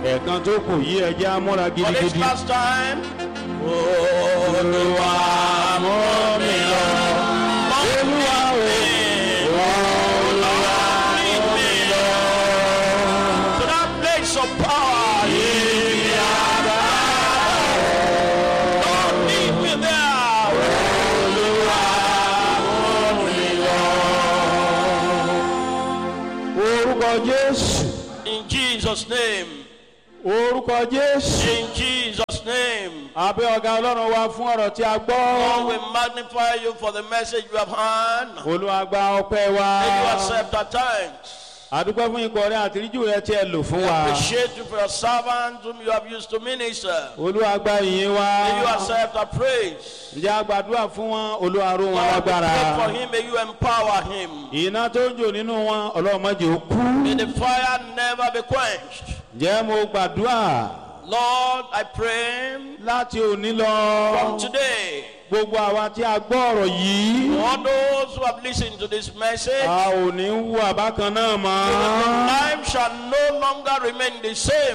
ẹ̀ẹ̀kan tó kù yí ẹjẹ́ amúra For this gidigidi. last time. Olúwa mú mi lọ. Olúwa o. Olúwa mú mi lọ. To that place of power. Yìí àgbà. Lord lead me there. Olúwa mú mi lọ. orúkọ jésù In Jesus' name. orúkọ jésù. In Jesus' name. abẹ́ ọ̀gá ọlọ́run wa fún ọ̀rọ̀ tí a Lord, gbọ́. we magnify you for the message you have heard. olúwa gba ọpẹ́ wa. May you accept our thanks. àdúpẹ́ fún ikọ̀ rẹ àtìríjù rẹ tí ẹ lò fún We wa. appreciate you for your servants whom you have used to minister. olúwa gba ìyìn wa. May you accept our praise. ǹjẹ́ a gbàdúrà fún wọn olúwa ró wọn Lord, we lágbára. pray for him. May you empower him. iná tó ń jò nínú wọn ọlọ́mọdé ó kú. May the fire never be quenched. ǹjẹ́ mo gbàdúrà Lord, I pray láti òní lọ. from today, gbogbo àwa tí a gbọ́ ọ̀rọ̀ yìí. all those who have listened to this message, a ò ní wú àbákan náà mọ́. life shall no longer remain the same.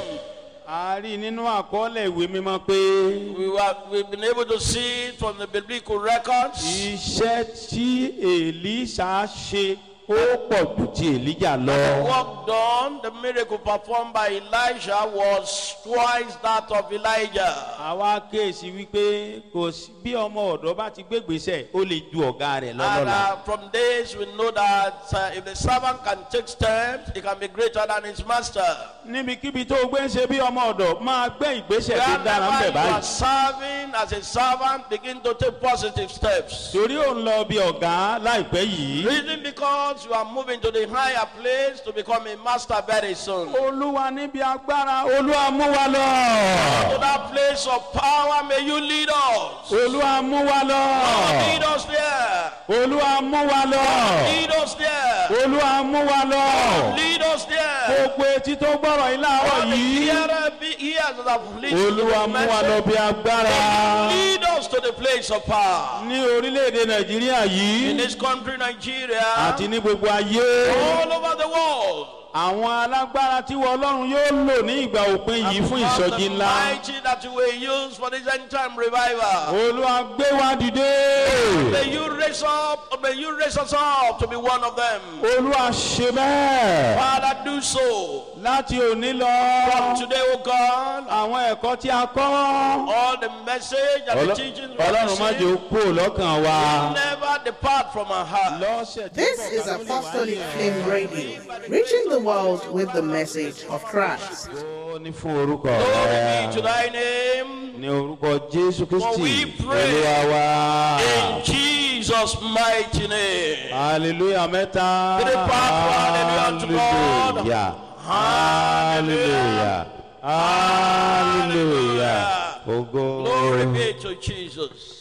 a rí i nínú àkọọ́lẹ̀ ìwé mímọ́ pé We were, we've been able to see it from the biblical records. iṣẹ́ tí èlíṣà ṣe ó pọ̀ ju ti èlíjà The lọ. work done, the miracle performed by Elijah was twice that of Elijah. àwa kéèsì wípé kò sí bí ọmọ ọ̀dọ́ bá ti gbégbèsè ó lè ju ọ̀gá rẹ̀ And lọ́lọ́la. uh, from this, we know that uh, if the servant can take steps, he can be greater than his master. níbikíbi tó o gbé ń ṣe bí ọmọ ọ̀dọ̀ máa gbé ìgbésẹ̀ tó dára ń Wherever bẹ̀ you are báyìí. serving as a servant, begin to take positive steps. torí ò ń lọ bí ọ̀gá láìpẹ́ yìí. Reason because you are moving to the higher place to become a master very soon. To olúwa níbi agbára olúwa mú wa lọ. that place of power, may you lead us. olúwa mú wa lọ. Lead us there. olúwa mú wa lọ. Lead us there. olúwa mú wa lọ. Lead us there. gbogbo etí tó gbọ́rọ̀ yìí láàárọ̀ All the yìí. hearer be ears that have listened to olúwa the mú wa lọ message. bí agbára. Lead us to the place of power. ní orílẹ̀-èdè nàìjíríà In yìí this country, Nigeria, àti ní gbogbo ayé. all over the world. àwọn alágbára tí wọ́n ọlọ́run yóò lò ní ìgbà òpin yìí fún Because ìsọjí the ńlá. mighty that you will use for this end time revival. olúwa gbé wa dìde. May you raise up, may you raise us up to be one of them. olúwa ṣe bẹ́ẹ̀. Father, do so. láti òní From lọ. today, O God, àwọn ẹ̀kọ́ tí a kọ́. all the message and the Ọlọ́- teachings we have ọlọ́run má jẹ́ ó received kú lọ́kàn wa. never depart from our heart. lọ́sẹ̀ tí This ń bọ̀ is ká tó lè wá Apostolic ní Flame Radio, reaching the world with the message of Christ. Ó ní fún orúkọ Glory rẹ. be to thy name. ní orúkọ jésù For we kristi pray olúwa wa. In Jesus' mighty name. hallelujah mẹ́ta. Three part, hallelujah unto God. hallelujah hallelujah hallelujah. Ogo. Glory be to Jesus.